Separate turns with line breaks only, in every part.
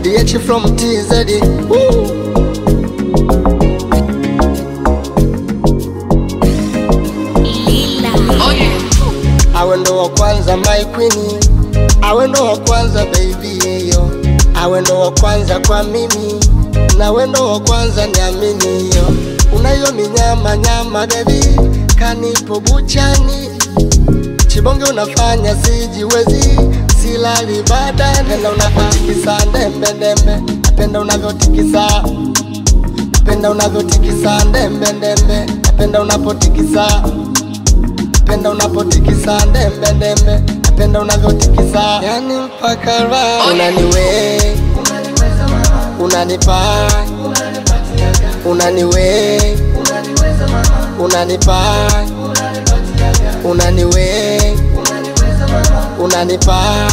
DH from TZ. Woo! awe ndo wa kwanza my queen, awe ndo wa kwanza baby yo, awe ndo wa kwanza kwa mimi, nawe ndo wa kwanza niamini yo. Unayo minyama nyama baby, kanipo buchani, chibonge unafanya sijiwezi, silali baada, napenda unavyotikisa ndembe ndembe, napenda unavyotikisa napenda unavyotikisa ndembe ndembe, napenda unapotikisa napenda unapotikisa ndembe ndembe, napenda unavyotikisa yani mpaka raha unaniwe unanipa unaniwe unanipa unaniwe unanipa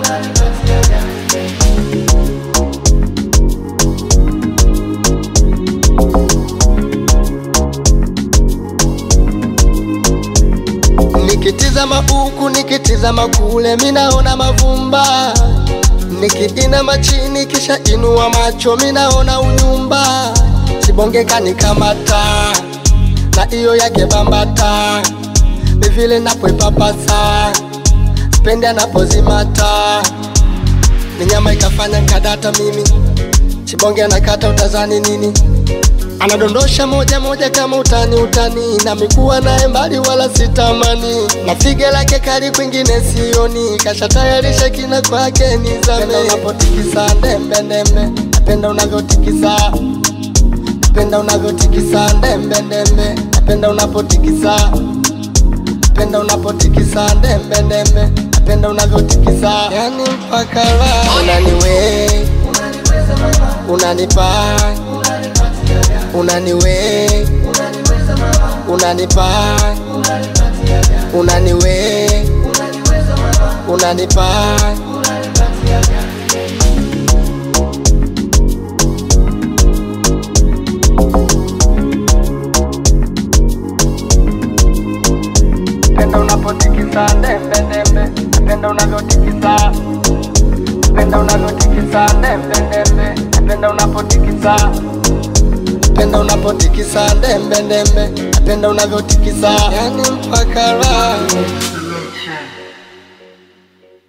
Nikitizama huku nikitizama kule, minaona mavumba. Nikiinama chini kisha inua macho, minaona unyumba. Sibonge kanikamata na iyo yake bambata, ni vile napoipapasa, spendi anapozimata, ni nyama ikafanya nkadata mimi. Chibonge anakata utazani nini? Anadondosha moja moja kama utani utani, na mikuwa naye mbali wala sitamani, na fige lake kali kwingine sioni, kashatayarisha kina kwake ni zame. Unapotikisa ndembe ndembe, napenda unavyotikisa, napenda unavyotikisa ndembe ndembe, napenda unapotikisa, napenda unapotikisa ndembe ndembe, napenda unavyotikisa, yani mpaka raha unaniwe, unanipa unaniwe unanipa unaniwe unanipa penda unapotikisa ndembe ndembe napenda unavyotikisa penda unavyotikisa ndembe ndembe napenda unapotikisa napenda unapotikisa ndembe ndembe, napenda unavyotikisa yani mpaka raha